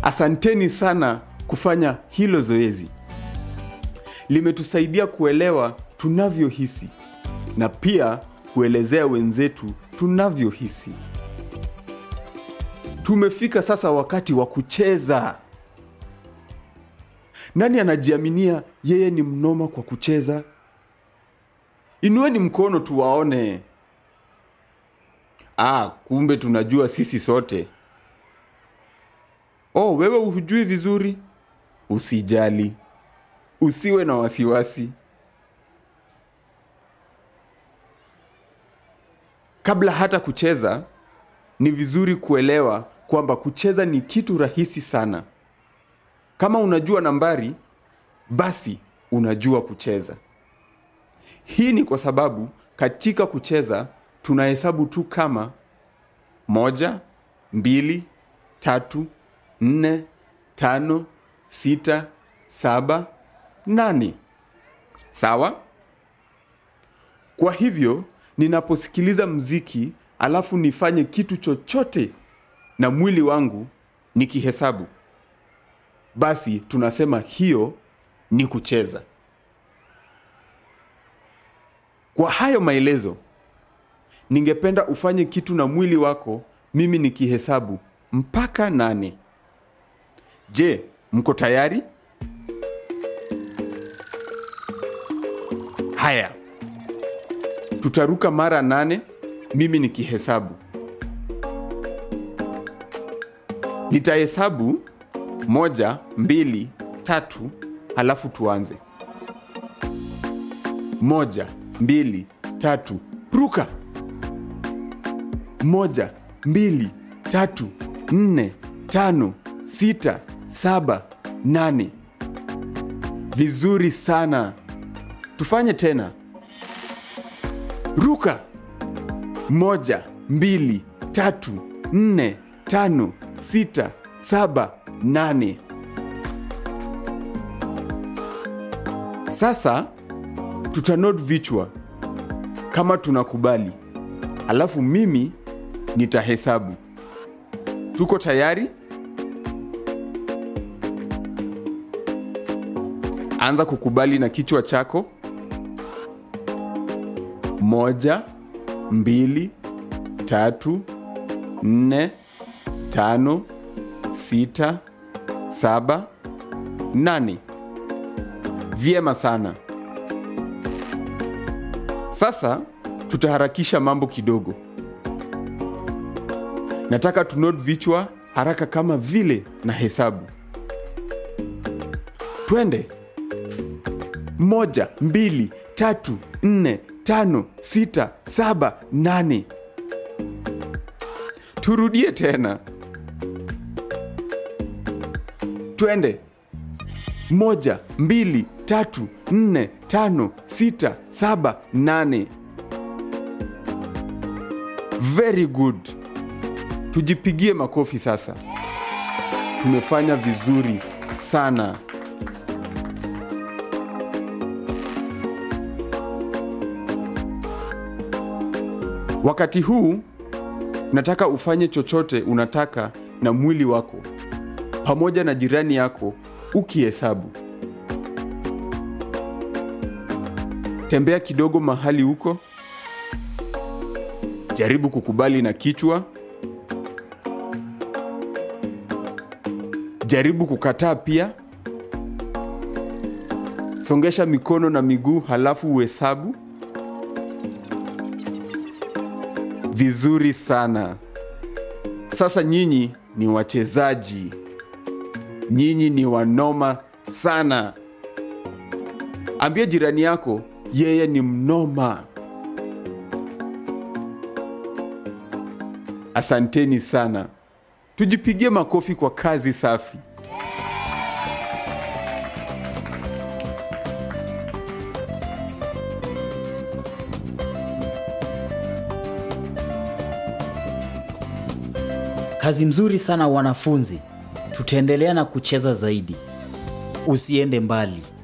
Asanteni sana kufanya hilo zoezi. Limetusaidia kuelewa tunavyohisi na pia kuelezea wenzetu tunavyohisi. Tumefika sasa wakati wa kucheza. Nani anajiaminia yeye ni mnoma kwa kucheza? Inueni mkono tuwaone. Ah, kumbe tunajua sisi sote. Oh, wewe hujui vizuri? Usijali, usiwe na wasiwasi. Kabla hata kucheza, ni vizuri kuelewa kwamba kucheza ni kitu rahisi sana. Kama unajua nambari, basi unajua kucheza. Hii ni kwa sababu katika kucheza tunahesabu tu kama moja, mbili, tatu, nne, tano, sita, saba, nane. Sawa? Kwa hivyo, ninaposikiliza mziki alafu nifanye kitu chochote na mwili wangu nikihesabu, basi tunasema hiyo ni kucheza. Kwa hayo maelezo, ningependa ufanye kitu na mwili wako, mimi nikihesabu mpaka nane. Je, mko tayari? Haya, tutaruka mara nane, mimi nikihesabu. Nitahesabu moja, mbili, tatu, halafu tuanze. Moja, mbili, tatu, ruka. Moja, mbili, tatu, nne, tano, sita, saba, nane. Vizuri sana. Tufanye tena. Ruka. Moja, mbili, tatu, nne, tano, sita, saba, nane. Sasa tutanod vichwa kama tunakubali, alafu mimi nitahesabu. Tuko tayari? Anza kukubali na kichwa chako. Moja, mbili, tatu, nne, tano, sita, saba, nane. Vyema sana. Sasa tutaharakisha mambo kidogo. Nataka tunod vichwa haraka kama vile na hesabu. Twende. Moja, mbili, tatu, nne, tano, sita, saba, nane. Turudie tena. Twende. Moja, mbili, tatu, nne, tano, sita, saba, nane. Very good. Tujipigie makofi sasa. Tumefanya vizuri sana. Wakati huu nataka ufanye chochote unataka na mwili wako pamoja na jirani yako ukihesabu. Tembea kidogo mahali huko. Jaribu kukubali na kichwa. Jaribu kukataa pia. Songesha mikono na miguu halafu uhesabu. Vizuri sana. Sasa nyinyi ni wachezaji. Nyinyi ni wanoma sana. Ambia jirani yako yeye ni mnoma. Asanteni sana. Tujipigie makofi kwa kazi safi. Kazi mzuri sana wanafunzi. Tutaendelea na kucheza zaidi. Usiende mbali.